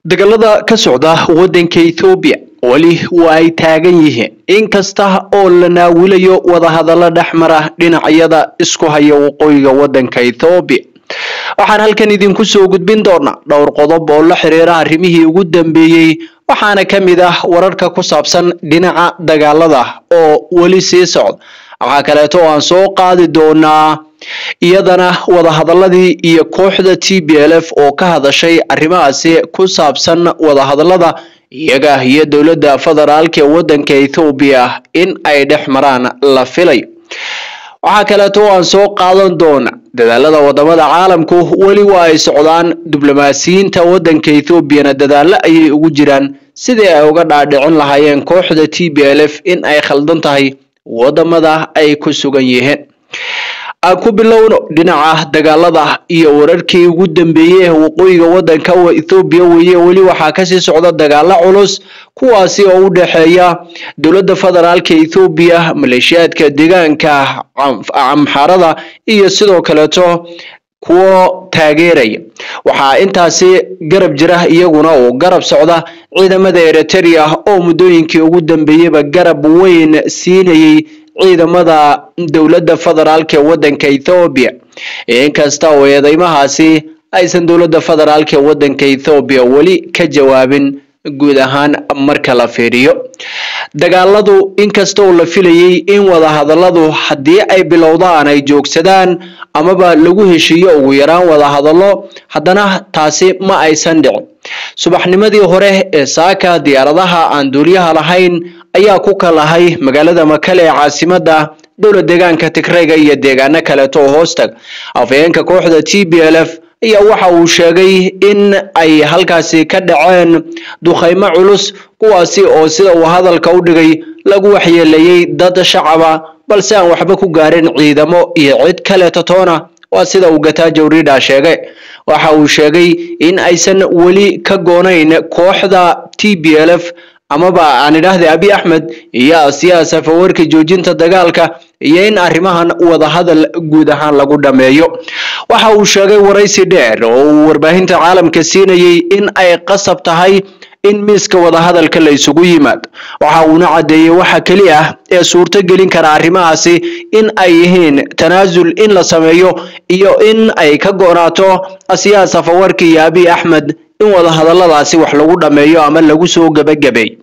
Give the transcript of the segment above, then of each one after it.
dagaalada ka socda waddanka ethoobiya weli waa ay taagan yihiin inkasta oo la naawilayo wadahadallo dhex mara dhinacyada isku haya waqooyiga waddanka ethoobiya waxaan halkan idinku soo gudbin doonaa dhowr qodob oo la xiriira arrimihii ugu dambeeyey waxaana ka mid ah wararka ku saabsan dhinaca dagaalada oo weli sii socda waxaa kaleeto oo aan soo qaadi doonaa iyadana wadahadaladii iyo kooxda t b l f oo ka hadashay arrimahaasi ku saabsan wadahadalada iyaga iyo dowladda federaalka ee waddanka ethoobiya in ay dhex maraan la filay waxaa kaleeto oo aan soo qaadan doona dadaalada wadamada caalamku weli waa ay socdaan diblomaasiyiinta waddanka ethoobiana dadaalo ayay ugu jiraan sidii ay uga dhaadhicin lahaayeen kooxda t b l f in ay khaldan tahay wadamada ay ku sugan yihiin aan ku bilowno dhinaca dagaalada iyo wararkii ugu dambeeyey ee waqooyiga waddanka ethoobiya weeye weli waxaa kasii socda dagaalo culus kuwaasi oo u dhexeeya dowladda federaalka ethoobiya maleeshiyaadka deegaanka amxarada iyo sidoo kaleeto kuwo taageeraya waxaa intaasi garab jira iyaguna oo garab socda ciidamada eritrea oo muddooyinkii ugu dambeeyeyba garab weyn siinayay ciidamada dowladda federaalka ee waddanka ethoobiya inkasta oo eedeymahaasi aysan dowladda federaalka ee waddanka ethoobiya weli ka jawaabin guud ahaan marka la fiiriyo dagaaladu inkasta oo la filayay in wadahadaladu haddii ay bilowdaan ay joogsadaan amaba lagu heshiiyo ugu yaraan wadahadallo haddana taasi ma aysan dhicin subaxnimadii hore ee saaka diyaaradaha aan duuliyaha lahayn ayaa ku kalahay magaalada makale ee caasimada dowlad deegaanka tigrayga iyo deegaano kaleeto oo hoostag afhayeenka kooxda t b l f ayaa waxa uu sheegay in ay halkaasi ka dhaceen dukhaymo culus kuwaasi oo sida uu hadalka u dhigay lagu waxyeeleeyey dad shacaba balse aan waxba ku gaarin ciidamo iyo cid kaleeto toona waa sida uu gataajo rida sheegay waxa uu sheegay in aysan weli ka goonayn kooxda t b l f amaba aan idhaahday abi axmed iyo asiyaa safawarka joojinta dagaalka iyo in arrimahan wadahadal guud ahaan lagu dhameeyo waxa uu sheegay waraysi dheer oo uu warbaahinta caalamka siinayay in ay qasab tahay in miiska wadahadalka la isugu yimaado waxa uuna caddeeyey waxa keli ah ee suurto gelin kara arrimahaasi in ay yihiin tanaasul in la sameeyo iyo in ay ka go-naato asiyaa safawarka iyo abi axmed in wadahadaladaasi wax lagu dhameeyo ama lagu soo gebagabay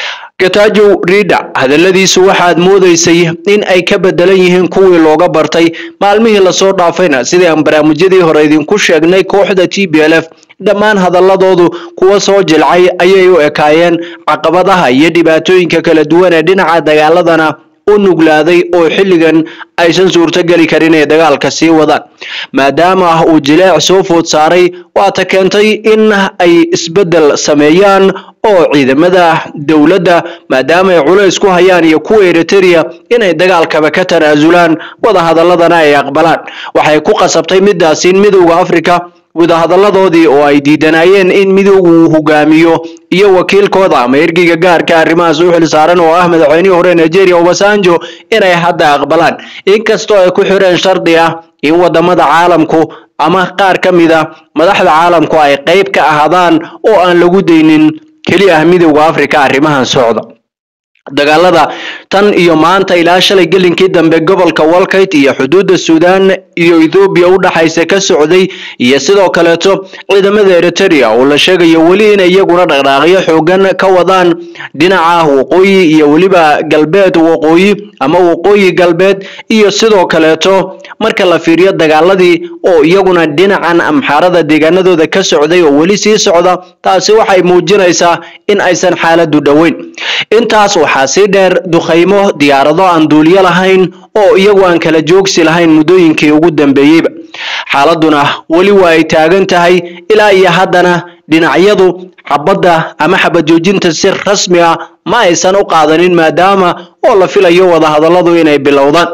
gatajo rida hadaladiisu waxaad moodeysay in ay ka bedelan yihiin kuwii looga bartay maalmihii lasoo dhaafayna sidii aan barnaamijyadii hore idinku sheegnay kooxda t b l f dhammaan hadaladoodu kuwa soo jilcay ayay u ekaayeen caqabadaha iyo dhibaatooyinka kala duwan ee dhinaca dagaaladana u nuglaaday oo xilligan aysan suurtogeli karin inay dagaalka sii wadaan maadaama uu jileec soo food saaray waata keentay in ay isbeddel sameeyaan oo ciidamada dowladda maadaama ay culays ku hayaan iyo kuwa eritrea inay dagaalkaba ka tanaasulaan wadahadaladana ay aqbalaan waxay ku qasabtay midaasi in midowda africa wadahadaladoodii oo ay diidanayeen in midowga uu hogaamiyo iyo wakiilkooda ama ergeyga gaarka arrimahaas u xil saaran oo ah madaxweynihii hore nigeria obasanjo inay hadda aqbalaan inkastoo ay ku xireen shardi ah in wadamada caalamku ama qaar ka mid a madaxda caalamku ay qeyb ka ahaadaan oo aan lagu daynin keli ah midowda africa arrimahan socda dagaalada tan iyo maanta ilaa shalay gelinkii dambe gobolka walkayt iyo xuduudda suudaan iyo ethoobiya u dhaxaysa ka socday iyo sidoo kaleeto ciidamada eritrea oo la sheegayo weli inay iyaguna dhaqdhaaqyo xoogan ka wadaan dhinaca waqooyi iyo weliba galbeed waqooyi ama waqooyi galbeed iyo sidoo kaleeto marka la fiiriyo dagaaladii oo iyaguna dhinacan amxaarada deegaanadooda ka socday oo weli sii socda taasi waxay muujinaysaa in aysan xaaladu dhoweyn intaas waxaa sii dheer dukhaymo diyaarado aan duuliyo lahayn oo iyagu aan kala joogsi lahayn muddooyinkii ugu dambeeyeyba xaaladuna weli waa ay taagan tahay ilaa iyo haddana dhinacyadu xabadda ama xabad joojinta si rasmi ah ma aysan u qaadanin maadaama oo la filayo wadahadalladu inay bilowdaan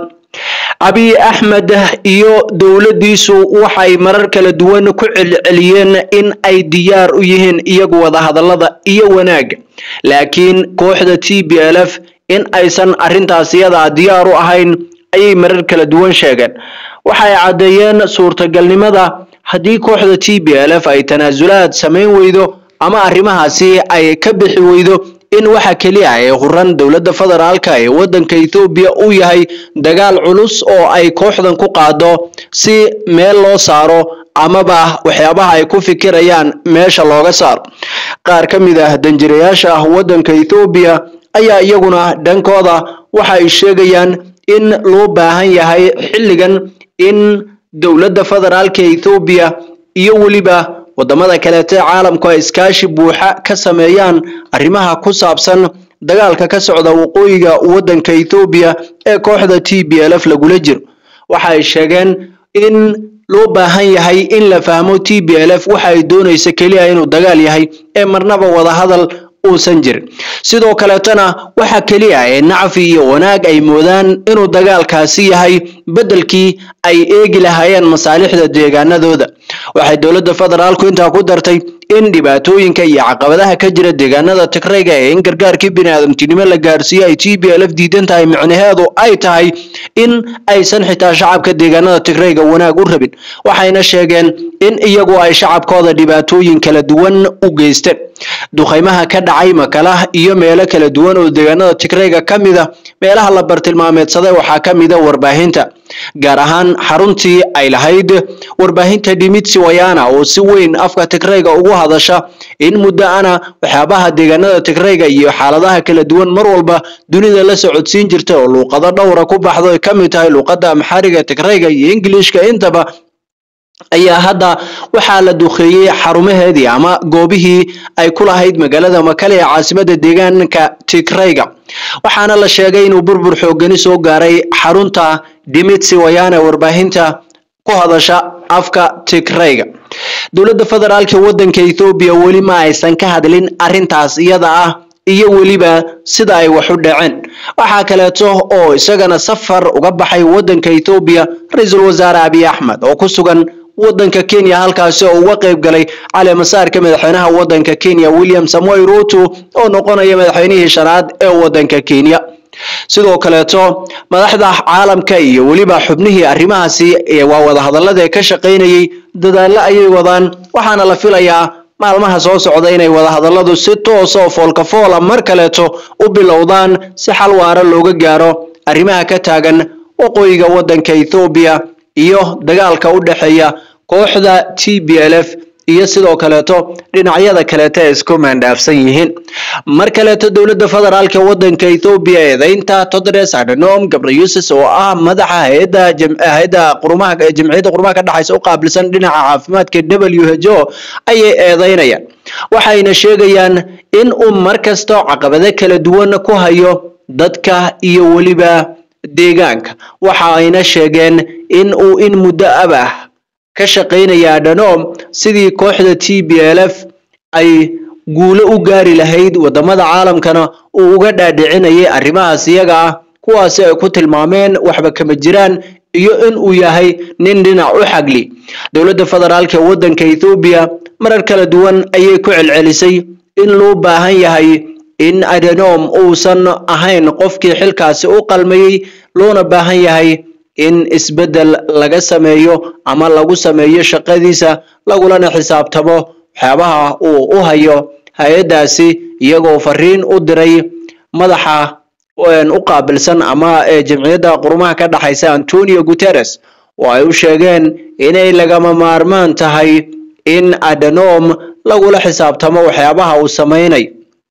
abiy axmed iyo dowladdiisu waxay marar kala duwan ku celceliyeen in ay diyaar u yihiin iyagu wadahadallada iyo wanaagga laakiin kooxda t b l f in aysan arrintaas iyadaa diyaar u ahayn ayay marar kala duwan sheegeen waxay caddeeyeen suurtagalnimada haddii kooxda t b l f ay tanaasulaad samayn weydo ama arrimahaasi ay ka bixi weydo in waxa keliya ee huran dowladda federaalka ee waddanka ethoobiya uu yahay dagaal culus oo ay kooxdan ku qaado si meel loo saaro amaba waxyaabaha ay ku fikirayaan meesha looga saaro qaar ka mid ah danjirayaasha ah waddanka ethoobiya ayaa iyaguna dhankooda waxa ay sheegayaan in loo baahan yahay xilligan in dowladda federaalka ethoobiya iyo weliba wadamada kaleete caalamku ay iskaashi buuxa ka sameeyaan arrimaha ku saabsan dagaalka ka socda waqooyiga waddanka ethoobiya ee kooxda t b l f lagula jiro waxa ay sheegeen in loo baahan yahay in la fahmo t b l f waxa ay doonaysa keliya inuu dagaal yahay ee marnaba wadahadal uusan jirin sidoo kaleetana waxa keliya ee nacfi iyo wanaag ay moodaan inuu dagaalkaasi yahay beddelkii ay eegi lahaayeen masaalixda deegaanadooda waxay dowladda federaalku intaa ku dartay in dhibaatooyinka iyo caqabadaha ka jira deegaanada tigrayga ee in gargaarkii biniaadamtinimo la gaarsiiyo ay t b l f diidan tahay micnaheedu ay tahay in aysan xitaa shacabka deegaanada tigrayga wanaag u rabin waxayna sheegeen in iyagu ay shacabkooda dhibaatooyin kala duwan u geysteen duqaymaha ka dhacay makala iyo meelo kala duwan oo deegaanada tigrayga ka mida meelaha la bartilmaameedsaday waxaa ka mida warbaahinta gaar ahaan xaruntii ay lahayd warbaahinta dhimitsi wayana oo si weyn afka tigrayga ugu hadasha in muddo ana waxyaabaha deegaanada tigrayga iyo xaaladaha kala duwan mar walba dunida la socodsiin jirta oo luuqado dhowra ku baxdo ay ka mid tahay luuqada amxariga tigrayga iyo ingilishka intaba ayaa hadda waxaa la duqeeyey xarumaheedii ama goobihii ay ku lahayd magaalada makale ee caasimada deegaanka tigrayga waxaana la sheegay inuu burbur xoogani soo gaaray xarunta dhimitsi wayane warbaahinta ku hadasha afka tigrayga dowladda federaalka waddanka ethoobiya weli ma aysan ka hadlin arrintaas iyada ah iyo weliba sida ay wax u dhaceen waxaa kaleeto oo isagana safar uga baxay waddanka ethoobiya ra-iisul wasaare abiy axmed oo ku sugan waddanka kenya halkaasi oo uga qayb galay caleemasaarka madaxweynaha waddanka kenya william samoy ruto oo noqonaya madaxweynihii shanaad ee waddanka kenya sidoo kaleeto madaxda caalamka iyo weliba xubnihii arrimahaasi waa wadahadallada ka shaqaynayay dadaallo ayay wadaan waxaana la filayaa maalmaha soo socda inay wadahadalladu si toos oo foolkafoola mar kaleeto u bilowdaan si xal waara looga gaaro arrimaha ka taagan waqooyiga waddanka ethoobiya iyo dagaalka u dhexeeya kooxda t b l f iyo sidoo kaleeto dhinacyada kaleeto ay isku maandhaafsan yihiin mar kaleeto dowladda federaalka waddanka ethoobiya eedeynta todres adhanom gabriyusis oo ah madaxa hay-adda hay-adda qurumaha jamciyadda qurumaha ka dhexaysa u qaabilsan dhinaca caafimaadka w h o ayay eedeynayaan waxayna sheegayaan in uu mar kasta caqabado kala duwan ku hayo dadka iyo weliba deegaanka waxa ayna sheegeen in uu in muddo abah ka shaqaynaya adhanom sidii kooxda t b l f ay guulo u gaari lahayd wadamada caalamkana uu uga dhaadhicinayay arrimahaas iyaga ah kuwaasi ay ku tilmaameen waxba kama jiraan iyo in uu yahay nin dhinac u xagli dowladda federaalka waddanka ethoobiya marar kala duwan ayay ku celcelisay in loo baahan yahay in adhanom uusan ahayn qofkii xilkaasi u qalmayey loona baahan yahay in isbeddel laga sameeyo ama lagu sameeyo shaqadiisa lagulana xisaabtamo waxyaabaha uu u hayo hay-addaasi iyagoo fariin u diray madaxa u qaabilsan ama jamciyadda qurumaha ka dhexaysa antonio guterres oo ay u sheegeen inay lagama maarmaan tahay in adhanom lagula xisaabtamo waxyaabaha uu samaynayo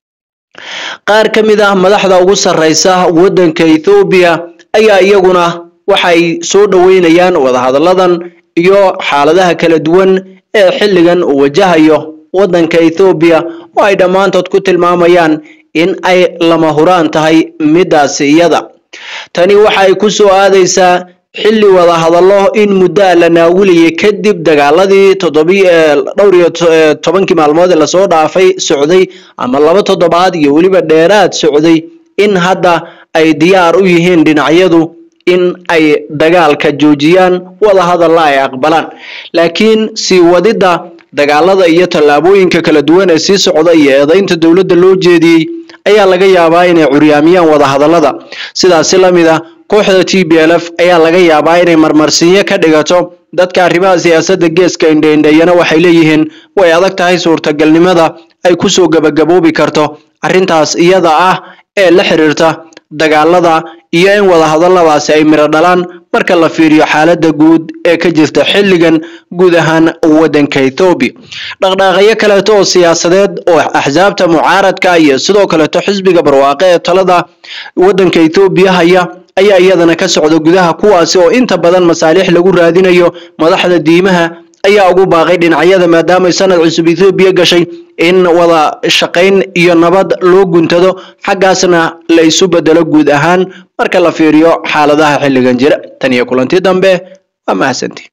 qaar ka mid ah madaxda ugu sarreysa waddanka ethoobiya ayaa iyaguna waxay soo dhoweynayaan wadahadalladan iyo xaaladaha kala duwan ee xilligan uu wajahayo waddanka ethoobiya oo ay dhammaantood ku tilmaamayaan in ay lama huraan tahay middaasi iyada tani waxay ku soo aadaysaa xilli wadahadallo in muddaa la naawilayay kadib dagaaladii toddobi dhowr iyo tobankii maalmood ee lasoo dhaafay socday ama laba toddobaad iyo weliba dheeraad socday in hadda ay diyaar u yihiin dhinacyadu in ay dagaalka joojiyaan wadahadalla ay aqbalaan laakiin sii wadidda dagaalada iyo tallaabooyinka kala duwan ee sii socda iyo eedeynta dowladda loo jeediyey ayaa laga yaabaa inay curyaamiyaan wadahadallada sidaasi la mid ah kooxda t b l f ayaa laga yaabaa inay marmarsiinyo ka dhigato dadka arrimaha siyaasadda geeska indheindheeyana waxay leeyihiin way adag tahay suurtagalnimada ay kusoo gabagaboobi karto arrintaas iyada ah ee la xiriirta dagaalada iyo in wadahadaladaasi ay miro dhalaan marka la fiiriyo xaaladda guud ee ka jirta xilligan guud ahaan waddanka ethoobiya dhaqdhaaqyo kaleeto oo siyaasadeed oo axsaabta mucaaradka iyo sidoo kaleeto xisbiga barwaaqe ee talada waddanka ethoobiya haya ayaa iyadana ka socda gudaha kuwaasi oo inta badan masaalix lagu raadinayo madaxda diimaha ayaa ugu baaqay dhinacyada maadaamay sanad cusub ethoobiya gashay in wada shaqayn iyo nabad loo guntado xaggaasna la isu bedelo guud ahaan marka la fiiriyo xaaladaha xilligan jira tan iyo kulanti dambe waa mahadsantii